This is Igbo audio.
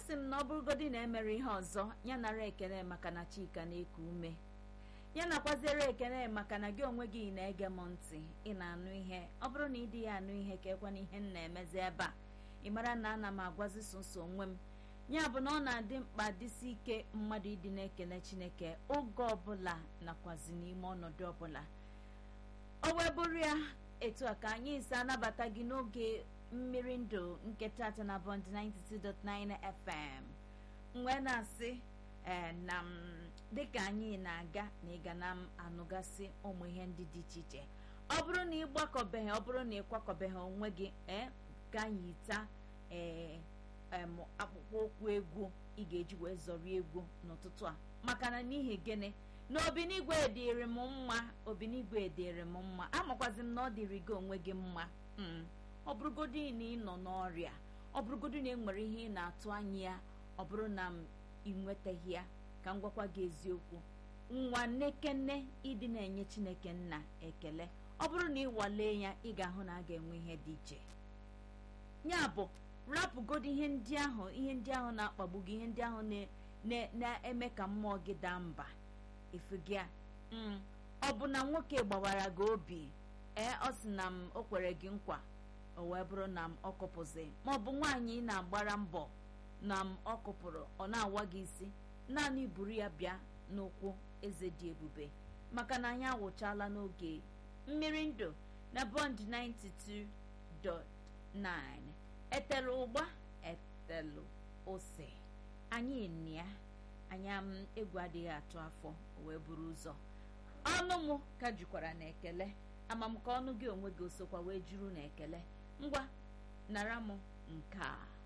sị m na ọ bụrụgodi na emere ihe ọzọ ya nara ekele maka na chika na-eku ume ya nakwaziere ekele maka na gị onwe gị na-ege m ntị ị na-anụ ihe ọ bụrụ na ị dị ya anụ ihe ka ekwana ihe m na-emezi ebe a ị mara na ana m agwazi soso onwe m ya bụ na ọ na-adị mkpa dịsi ike mmadụ ịdị na-ekele chineke oge ọbụla nakwazi n'ime ọnọdụ ọbụla o wee bụrụ ya etu a ka anyị ise anabata gị n'oge mmiri ndụ nke tata na bond 92.9 fm wee na-asị ee na m dịka anyị na-aga na ịga na m anụgasị ụmụ ihe ndị dị iche iche ọ bụrụ na ị gbakọbeghị ọ bụrụ na ị kwakọbeghị onwe gị ee ka anyị taa ee em akpụkpọ ụkwụ egwu ị ga-eji wee zọrọ egwu n'ụtụtụ a maka na n'ihi gịnị na obinigwe dịrị m mma obinigwe dịrị m mma amakwazi m na ọ dịrị gị onwe gị mma ọ bụrụgodi na ị nọ n'ọrịa ọ bụrụgodi na e nwere ihe ị na-atụ anya ya ọ bụrụ na m ị nwetaghị ya ka m gwakwa gị eziokwu nwa nekene ịdị na-enye chineke nna ekele ọ bụrụ na ị walee ya ị ga-ahụ na a ga-enwe ihe dị iche ya bụ rapụgodo ihe ndị ahụ ihe ndị ahụ na-akpagbu gị ihe ndị ahụ na-eme ka mmụọ gị daa mba ifugịa ọ bụ na nwoke gbawara gị obi ee ọ sị na m o kwere gị nkwa o wee bụrụ na m ọ kụpụzi ma ọ bụ nwaanyị ị na-agbara mbọ na m ọ kụpụrụ ọ na-awa gị isi naanị buru ya bịa n'ụkwụ eze dị ebube maka na anyị awụchala n'oge mmiri ndụ na bond 92.9 etelu ụgba etelu ose anyị nịa anya m egwu adịghị atụ afọ wee buru ụzọ ọnụ m ka jukwara na ekele ama m ka ọnụ gị onwe gị osokwa wee juru na ekele ngwa nara m nke a